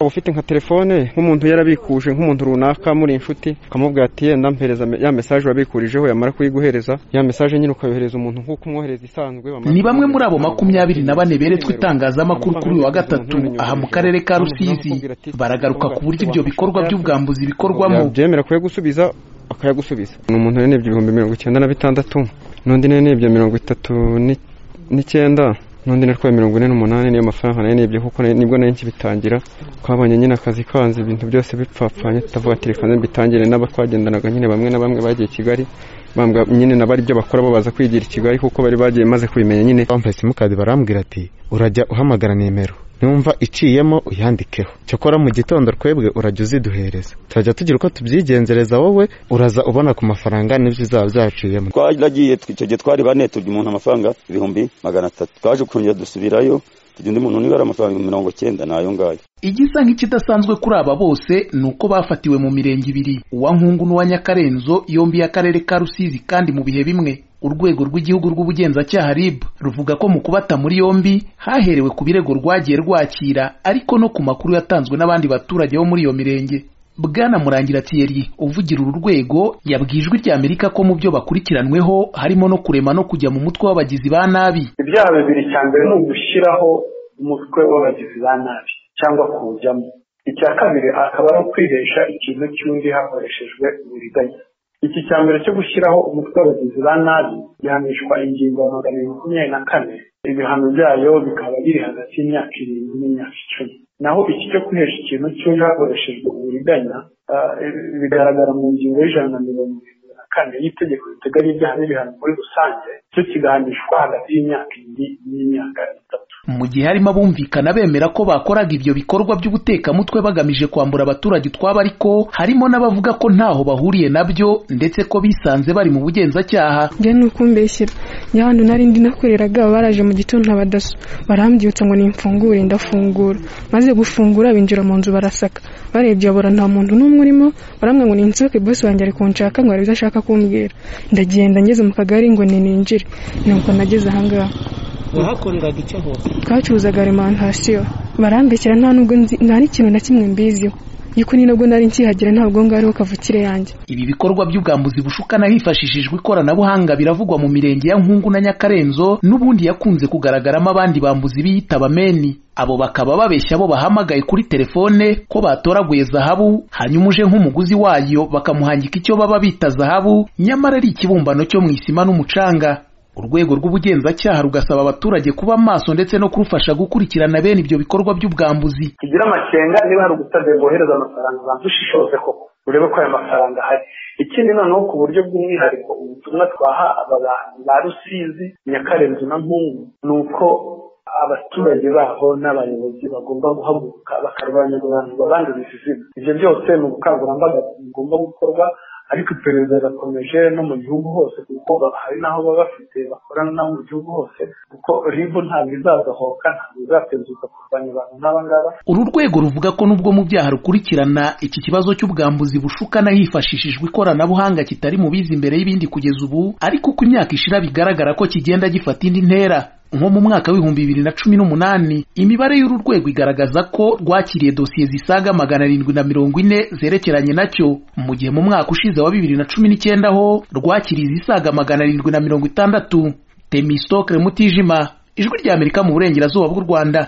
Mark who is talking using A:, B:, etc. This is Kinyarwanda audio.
A: ufite nka telefone nk'umuntu yarabikuje nk'umuntu runaka muri inshuti ukamubwira ati yenda mpereza ya mesaje wabikurijeho yamara kuyiguhereza ya mesaje nyine ukayohereza umuntu nk'uko umwohereza isanzwe
B: ni bamwe muri abo makumyabiri na bane beretswe itangazamakuru kuri uyu wa gatatu aha mu karere ka rusizi baragaruka ku buryo ibyo bikorwa by'ubwambuzi bikorwamo
A: byemera kuyagusubiza akayagusubiza ni umuntu yanebye ibihumbi mirongo icyenda na bitandatu n'undi yanebye mirongo itatu n'icyenda n'undi natwaye mirongo ine n'umunani niyo mafaranga nayo nibyo kuko nibwo nari bitangira twabonye nyine akazi kanze ibintu byose bipfapfanye tutavuga ati reka mbitangire n'abatwagendanaga nyine bamwe na bamwe bagiye kigali bambwa nyine nabari ibyo bakora bo baza kwigira i kigali kuko bari bagiye maze kubimenya nyine
C: bampaye simukadi barambwira ati urajya uhamagara nimero numva iciyemo uyandikeho cyakora mu gitondo twebwe urajya uziduhereza turajya tugira uko tubyigenzereza wowe uraza ubona ku mafaranga n'ibyo bizaba byaciyemogiye
D: twaragiye icyo gihe twari bane turya umuntu amafaranga ibihumbi magana atatu twaje kongera dusubirayo tujya undi muntu niba ari amafaranga mirongo cyenda ni ayo ngayo
B: igisa nk'ikidasanzwe kuri aba bose ni uko bafatiwe mu mirenge ibiri uwa nkungu n'uwa nyakarenzo yombi y'akarere ka rusizi kandi mu bihe bimwe urwego rw'igihugu rw'ubugenzacyaha rib ruvuga ko mu kubata muri yombi haherewe ku birego rwagiye rwakira ariko no ku makuru yatanzwe n'abandi baturage bo muri iyo mirenge bwana murangira thierry uvugira uru rwego yabwijwe rya amerika ko mu byo bakurikiranweho harimo no kurema no kujya mu mutwe w'abagizi ba nabi
E: ibyaha bibiri cya mbere ni ugushyiraho umutwe w'abagizi ba nabi cyangwa kuwujyamo icya kabiri akaba ari ukwihesha ikintu cy'undi hakoreshejwe uburiganya iki cya mbere cyo gushyiraho umutwe w'abagizi ba nabi gihanishwa ingingo ya magana abiri makumyabiri na kane ibihano byayo bikaba biri hagati y'imyaka irindwi n'imyaka icumi naho iki cyo kwihesha ikintu cy'undi hakoreshejwe uburiganya bigaragara mu ngingo y'ijana na mirongo irindwi na kane y'itegeko riteganya ibyaha n'ibihano muri rusange cyo kigahanishwa hagati y'imyaka irindwi n'imyaka itatu
B: mu gihe harimo abumvikana bemera ko bakoraga ibyo bikorwa by'ubutekamutwe bagamije kwambura abaturage utwabo ariko harimo n'abavuga ko ntaho bahuriye nabyo ndetse ko bisanze bari mu bugenzacyaha
F: njye ni uko mbeshyira njya hano nari ndi nakoreraga baraje mu gitondo abadaso barambyutsa ngo nimfungure ndafungura maze gufungura binjira mu nzu barasaka barebye babura nta muntu n'umwe urimo barambwira ngo ninsohoke bosi wanjye ari kunshaka ngo arebe ibyo ashaka kumbwira ndagenda ngeze mu kagari ngo ninjire ni uko nageze ahangaha
G: wahakoreraga icyo hose
F: twacuruzaga arimantasiyo barambekera nta nubwo nta n'ikintu na kimwe mbiziho yuko ni nabwo nari nkihagira ntabwo ngariho kavukire yanjye
B: ibi bikorwa by'ubwambuzi bushukana hifashishijwe ikoranabuhanga biravugwa mu mirenge ya nkungu na nyakarenzo n'ubundi yakunze kugaragaramo abandi bambuzi biyita bameni abo bakaba babeshya bo bahamagaye kuri telefone ko batoraguye zahabu hanyuma uje nk'umuguzi wayo bakamuhangika icyo baba bita zahabu nyamara ari ikibumbano cyo mu isima n'umucanga urwego rw'ubugenzacyaha rugasaba abaturage kuba maso ndetse no kurufasha gukurikirana bene ibyo bikorwa by'ubwambuzi
E: tugira amakenga niba hari ubutabera bwohereza amafaranga abantu ushishoze koko urebe ko ayo mafaranga ahari ikindi noneho ku buryo bw'umwihariko ubutumwa twaha aba bantu ba rusizi nyakarenzi na mpungu ni uko abaturage baho n'abayobozi bagomba guhaguruka bakarwanya abantu babanduriza izina ibyo byose ni ubukangurambaga bugomba gukorwa ariko iperereza rirakomeje no mu gihugu hose kuko hari n'aho baba bafite bakorana n'abo mu gihugu hose kuko ribu ntabwo izazahoka ntabwo izatezuka kurwanya abantu ngaba
B: uru rwego ruvuga ko nubwo mu byaha rukurikirana iki kibazo cy'ubwambuzi bushukana hifashishijwe ikoranabuhanga kitari mu bizi imbere y'ibindi kugeza ubu ariko uko imyaka ishira bigaragara ko kigenda gifata indi ntera nko mu mwaka w'ibihumbi bibiri na cumi n'umunani imibare y'uru rwego igaragaza ko rwakiriye dosiye zisaga magana arindwi na mirongo ine zerekeranye nacyo mu gihe mu mwaka ushize wa bibiri na cumi n'icyenda ho rwakiriye izisaga magana arindwi na mirongo itandatu temisitokire mutijima ijwi ry'amerika mu burengerazuba bw'u rwanda